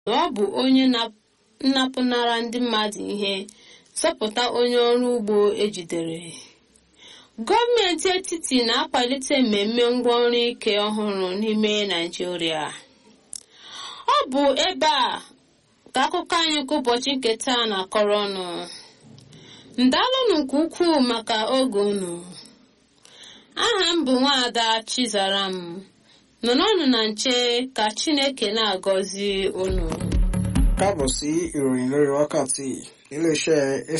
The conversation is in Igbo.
na ọ bụ onye nnapụnara ndị mmadụ ihe zọpụta onye ọrụ ugbo ejidere gọọmenti etiti na-akwalite mmemme ngwaọrụ ike ọhụrụ n'ime naijiria ọ bụ ebe a ka akụkọ anyị nke ụbọchị nke taa na-akọrọ ọnụ ndalụnụ nke ukwuu maka oge unu aha m bụ nwaada chizaram nọrọnụ na nche ka chineke na-agọzi unu káàbọ̀ sí ìròyìn lórí wákàtí iléeṣẹ́